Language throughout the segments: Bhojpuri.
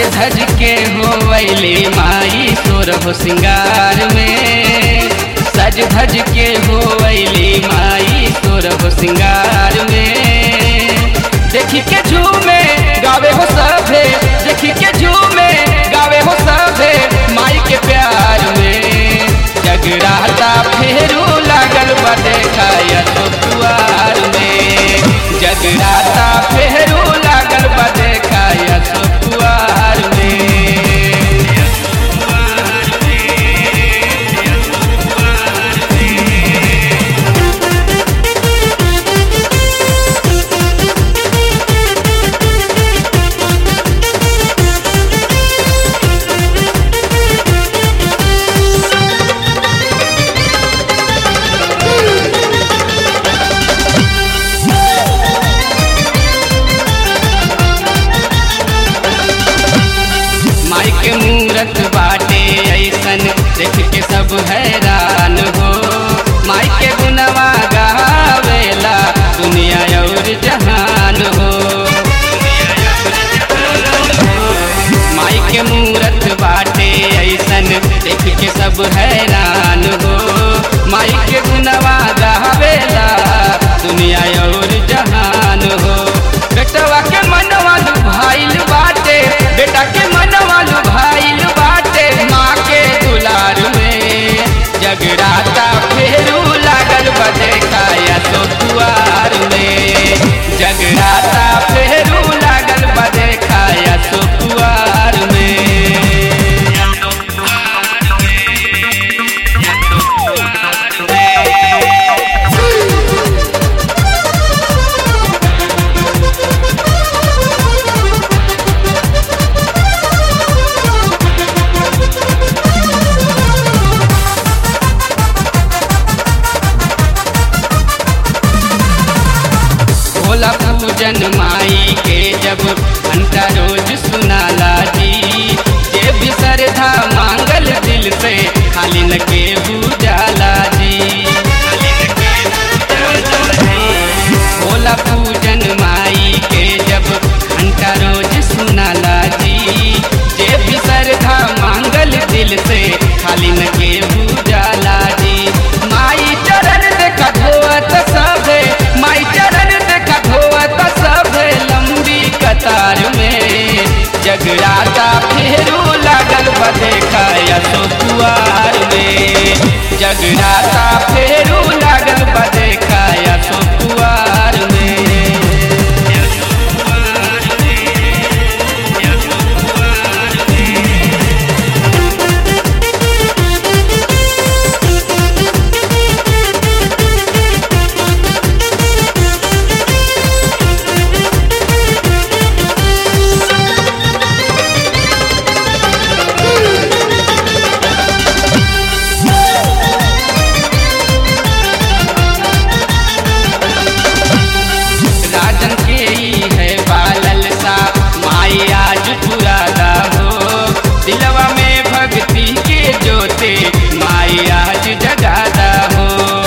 सज धज के होवैली माई सोर हो सिंगार में सज धज के होवैली माई सोर हो सिंगार में देखी के झूमे गावे हो सभे देखी के झूमे गावे हो सभे माई के प्यार में जगराता फेरू लागल बा देखाया तो दुआर में जगराता फेरू लागल बा देखाया तो दुआर में माई के मूरत बाटे ऐसन देख के सब हैरान हो माई के गुनवा गावेला दुनिया और जहान हो माई के मूरत बाटे ऐसन देख के सब हैरान हो माई के गुनवा गावेला दुनिया और जहान हो बेटवा के मनवा भाईल बाटे बेटा के मनवा भाईल बाटे माँ के दुलार में जगराता फेरू लागल बदे काया तो दुआर में जगराता फेरू लागल बदे काया तो दुआर में भोला पूजन माई के जब घंटा रोज सुनाला जी जे भी श्रद्धा मांगल दिल से खाली न के जाला जी भोला पूजन माई के जब घंटा रोज सुनाला जी जे भी श्रद्धा मांगल दिल से खाली न के जाला जी माई चरण देखा धोत सभे माई चरण देखा धोत सभे लंबी कतार में जगराता फेरू लागल बदे खाया सो दुआर में जगराता फेरू लागल बदे खाया सो दुआर में राजन के ही है बालल सा माई आज पुरादा हो दिलवा में भक्ति के जोते माई आज जगादा हो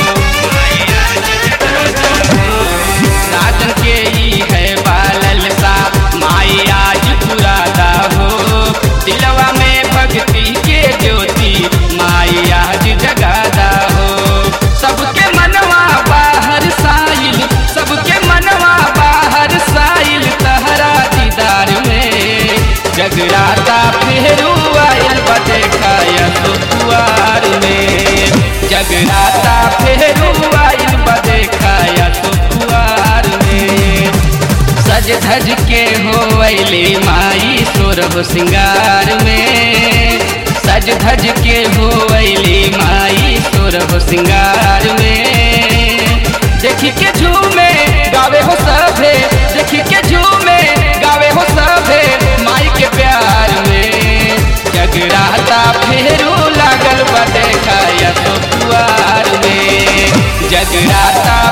राजन के ही है बालल सा माई आज पुरादा हो दिलवा में भक्ति के ज्योति माई आज जगादा हो सबके मनवा बाहर साइल सबके मनवा बाहर साइल तहरा दीदार में जगराता फेरू आयल बदे खाया तो दुआर में जगराता फेरू आयल बदे खाया तो दुआर में सज धज के होवैली माई सोरभ सिंगार में सज धज के होवैली माई सोरभ सिंगार में देखी के झूमे गावे हो सभे देखी के झूमे गावे हो सभे माई के प्यार में जगराता फेरू लागल बदे खाया तो दुआर में जगराता